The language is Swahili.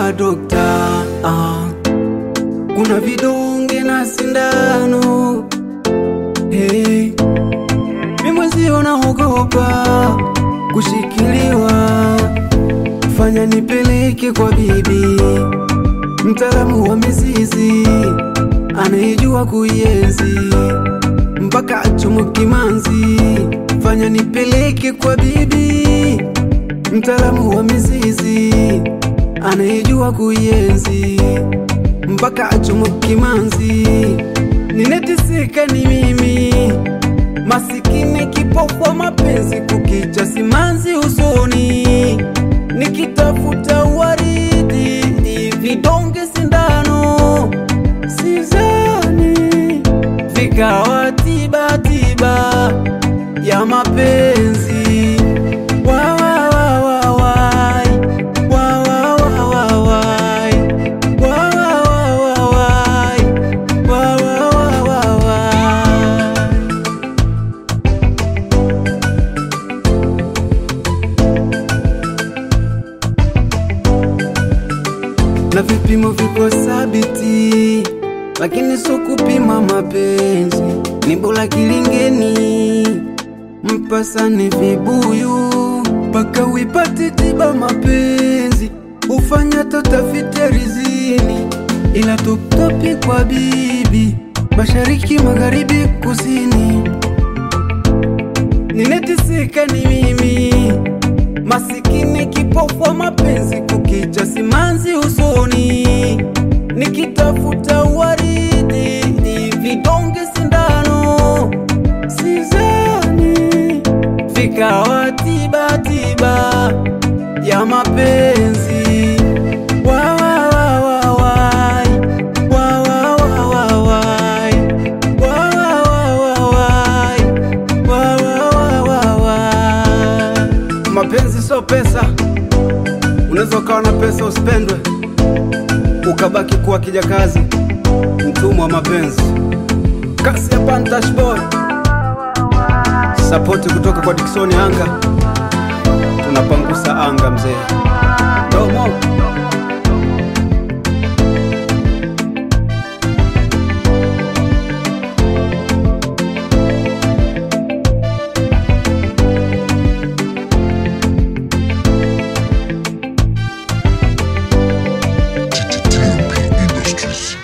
kwa dokta ah. Kuna vidonge na sindano hey. Mi mwenzio naogopa kushikiliwa, fanya nipeleke kwa bibi, mtaalamu wa mizizi anayejua kuienzi mpaka achomo kimanzi. Fanya nipeleke kwa bibi, mtaalamu wa mizizi anayejua kuienzi mpaka achomo kimanzi. Nineteseka ni mimi masikini kipofu wa mapenzi, kukicha simanzi usoni, nikitafuta waridi, vidonge sindano, sizani vikawa tiba tiba ya mapenzi wa, wa, wa, wa, wai. Wa, wa, wa, wa, wai. Wa, wa, wa, wa, wai. Wa, wa, wa, wa, wai. na vipimo viko sabiti, lakini sio kupima mapenzi. Ni bora kilingeni, mpasane vibuyu mpaka uipate tiba mapenzi. Ufanya totafite rizini, ila toptopi kwa bibi, mashariki, magharibi, kusini. Nineteseka ni mimi masikini kipofu wa mapenzi, kukicha simanzi usoni, nikitafuta waridi, vidonge sindano, sizani vikawa tiba tiba ya mapenzi wa, wa, wa, wa, wai. Wa, wa, wa, wa, wai. Wa, wa, wa, wa, wai. Wa, wa, wa, wa, wai. Mapenzi sio pesa, unaweza ukawa na pesa usipendwe, ukabaki kuwa kijakazi, mtumwa wa mapenzi. Kasi ya Pantash Boy, sapoti kutoka kwa Dickson Anga, tunapangusa anga mzee. Domo. TMP Industries.